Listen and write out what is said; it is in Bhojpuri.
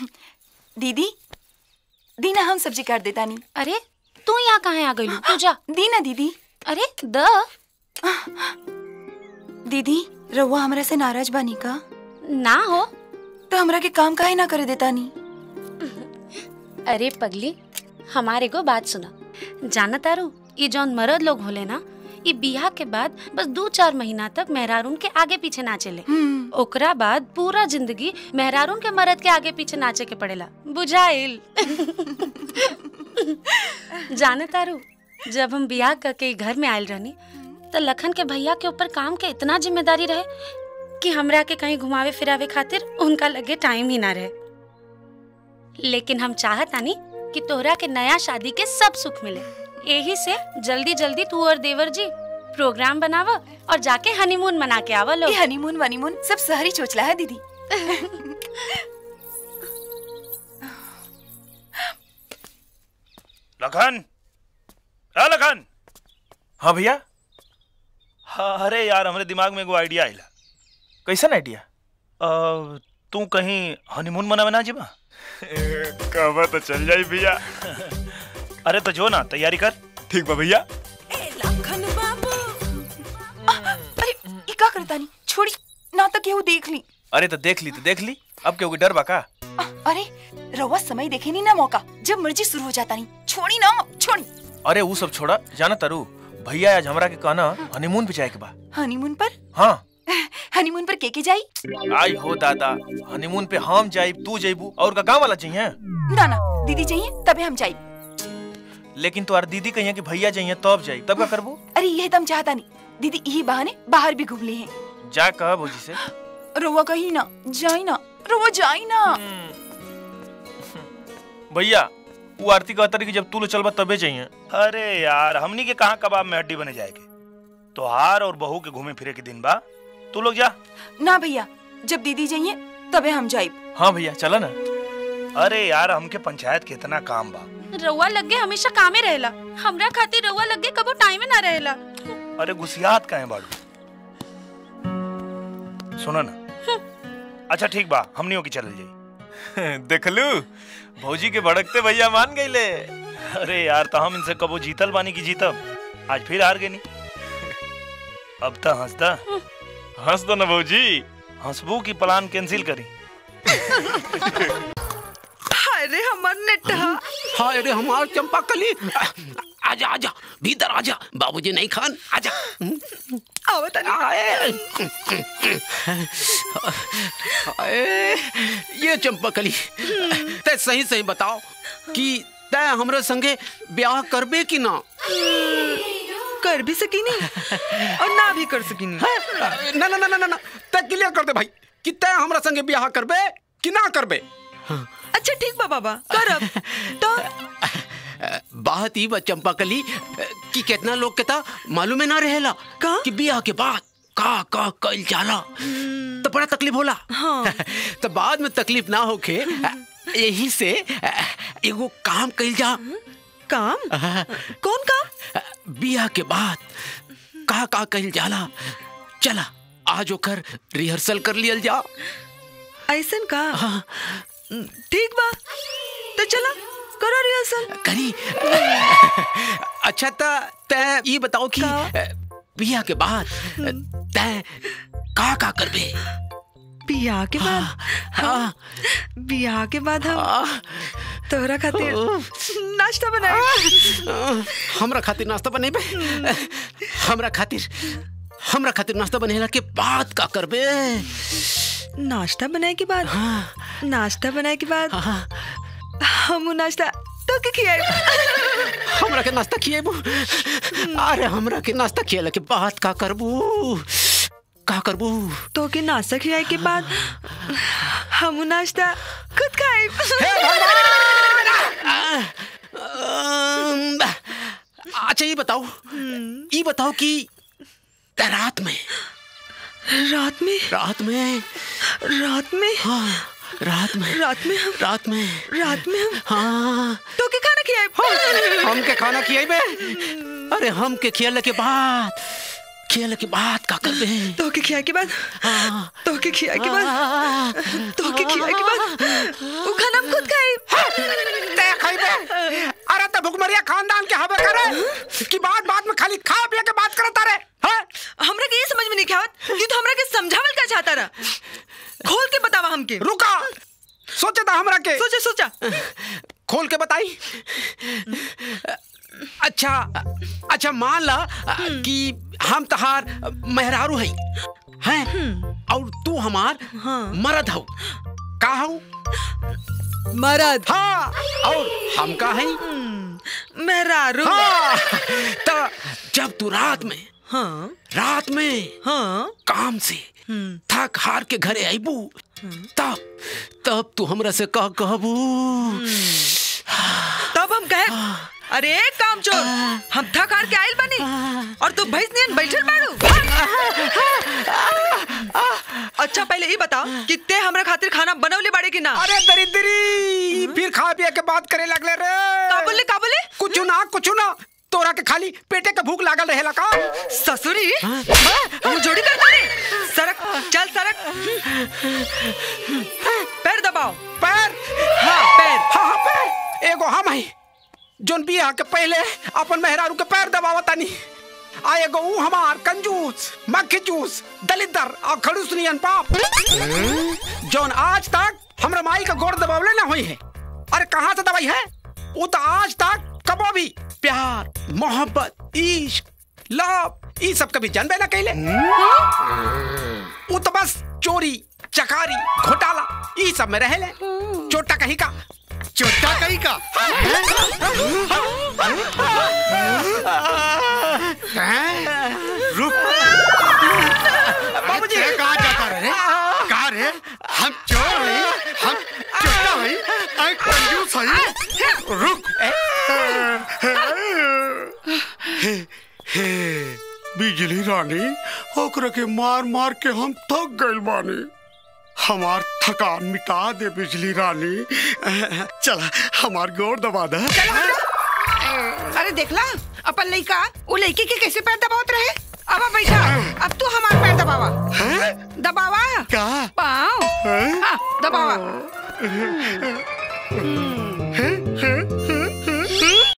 दीदी दीना हम सब्जी काट देता नहीं अरे तू यहाँ कहाँ आ गई तू जा दीना दीदी अरे द दीदी रउआ हमरा से नाराज बानी का ना हो तो हमरा के काम काहे ना करे देता नहीं अरे पगली हमारे को बात सुना जाना तारू ये जौन मर्द लोग होले ना ये बियाह के बाद बस दो चार महीना तक मेहरारून के आगे पीछे नाचेले ओकरा बाद पूरा जिंदगी मेहरारून के मर्द के आगे पीछे नाचे के पड़ेला बुझाइल जाने तारू जब हम बियाह करके ई घर में आयल रहनी तो लखन के भैया के ऊपर काम के इतना जिम्मेदारी रहे कि हमरा के कहीं घुमावे फिरावे खातिर उनका लगे टाइम ही ना रहे लेकिन हम चाहत आनी कि तोहरा के नया शादी के सब सुख मिले यही से जल्दी जल्दी तू और देवर जी प्रोग्राम बनावा और जाके हनीमून मना के आवा लोग ये हनीमून वनीमून सब शहरी चोचला है दीदी लखन हाँ लखन हाँ भैया हाँ अरे यार हमरे दिमाग में एगो आइडिया आइला कैसन आइडिया अ, तू कहीं हनीमून मनावे ना जीबा कहवा तो चल जाई भैया अरे तो जो ना तैयारी कर ठीक बा भैया अरे ये का करता नहीं छोड़ी ना तो केहू देख ली अरे तो देख ली तो देख ली अब क्यों डर बा का आ, अरे रउआ समय देखे नहीं ना मौका जब मर्जी शुरू हो जाता नहीं छोड़ी ना छोड़ी अरे वो सब छोड़ा जाना तारू भैया आज हमरा के कहना हनीमून पे जाए के बा हनीमून पर हाँ हनीमून पर के के जाई आई हो दादा हनीमून पे हम जाइब तू जाइबू और का गाँव वाला चाहिए ना ना दीदी चाहिए तबे हम जाई लेकिन तुम्हार दीदी कहिए कि भैया चाहिए तब जाई तब का करबू अरे ये तम चाहता नहीं दीदी यही बहाने बाहर भी घूम लिए हैं जा कह भौजी से रउआ कही ना जाई ना रउआ जाई ना भैया वो आरती कहता रही कि जब तू लो चलबा तबे चाहिए अरे यार हमनी के कहाँ कबाब में हड्डी बने जाएगी तोहार और बहू के घूमे फिरे के दिन बा तू लोग जा ना भैया जब दीदी जाइए तबे हम जाई हाँ भैया चला ना अरे यार हमके पंचायत के इतना काम बा रउआ लगे हमेशा कामे रहेला हमरा खातिर रउआ लगे कबो टाइम ना रहेला अरे गुसियात काहे बाड़ू सुनो ना अच्छा ठीक बा हमनियों की चल जाई देखलू भौजी के भड़कते भैया मान गईले अरे यार तो हम इनसे कबो जीतल बानी की जीतब आज फिर हार गए नी अब तो हंसदा हंस दो ना भौजी हंसबू की प्लान कैंसिल करी अरे हमार नेटा हाँ अरे हमार चंपा कली आजा आजा भीतर आजा बाबूजी नहीं खान आजा आवत आए आए, ये चंपा कली ते सही सही बताओ कि तय हमरे संगे ब्याह करबे कि ना कर भी सकी नहीं और ना भी कर सकी नहीं ना ना ना ना ना तय क्लियर कर दे भाई कि तय हमरा संगे ब्याह करबे कि ना करबे अच्छा ठीक बा बाबा करब तो बात ही बा चंपा कली कि कितना लोग के ता मालूम है ना रहेला का? कि ब्याह के बाद का का कइल जाला तो बड़ा तकलीफ होला हाँ। तो बाद में तकलीफ ना होके यही से एगो काम कइल जा काम कौन काम बियाह के बाद का का कइल जाला चला आज ओकर रिहर्सल कर लियल जा ऐसन का हाँ, ठीक बा तो चला करो रिहर्सल करी अच्छा ता तय ये बताओ कि बियाह के बाद तय का का करबे बियाह के बाद हाँ, बियाह के बाद हम हाँ, तोहरा खातिर नाश्ता बनाए हमरा खातिर नाश्ता बनेबे हमरा खातिर हमरा खातिर नाश्ता बनेला के बाद का करबे नाश्ता बनाए के बाद हाँ, नाश्ता बनाए के बाद हाँ, हम उ नाश्ता तो के खियाए हमरा के नाश्ता खिएबू अरे हमरा के नाश्ता खिएला के बाद का करबू का करबू तो के नाश्ता खियाए के बाद हम उ नाश्ता खुद खाए अम्म, अच्छा ये बताओ ये बताओ कि त रात में रात में रात में रात में हाँ रात में रात में हम रात में रात में हम हाँ तो के खाना खियाए हम के खाना खियाबे अरे हम के खियाले के बाद खियाले के बाद का करबे तो के खियाए के बाद हाँ तो के खियाए के बाद तो के खियाए के बाद वो खाना सोचे था हमरा के सोचा सोचा खोल के बताई अच्छा अच्छा मान ला कि हम तहार मेहरारू है हैं और तू हमार मरद हो का हो मरद हाँ और हम का है मेहरारू हाँ तो जब तू रात में हाँ रात में हाँ काम से थक हार के घरे आईबू तब तब तू हमरा से कह कहबू तब हम कहे अरे काम चोर हम थक हार के आइल बनी और तू भैंस नियन बैठल बाड़ू अच्छा पहले ये बता कि ते हमरा खातिर खाना बनवले बाड़े कि ना अरे दरिद्री फिर खा पिया के बात करे लगले रे का बोले का बोले कुछ ना कुछ ना तोरा के खाली पेटे के भूख लागल रहेला का ससुरी हम जोड़ी कर दे सरक चल सरक पैर दबाओ पैर हाँ पैर हाँ हाँ पैर एगो हम है जोन बियाह के पहले अपन मेहरारू के पैर दबावतानी आ एगो ऊ हमार कंजूस मक्खी जूस दलिदर और खड़ूस नियन पाप जोन आज तक हमरा माई का गोड़ दबावले ना हुई है अरे कहाँ से दवाई है वो तो आज तक कबो भी प्यार मोहब्बत इश्क लव ई सब कभी जानबे ना कैले वो तो बस चोरी चकारी घोटाला ई सब में रहेले चोटा कहीं का चोटा कहीं का रुक बाबूजी ये कहाँ जाता रे कहाँ रे हम चोर हई हम चोटा हई आई कंजूस हई रुक हे हे बिजली रानी ओकरा के मार मार के हम थक गइल बानी हमार थकान मिटा दे बिजली रानी चला हमार गोर दबा दे अरे देखला अपन लइका वो लड़की के कैसे पैर दबावत रहे अब आ बैठा अब तू हमार पैर दबावा दबावा का पाँव हाँ, दबावा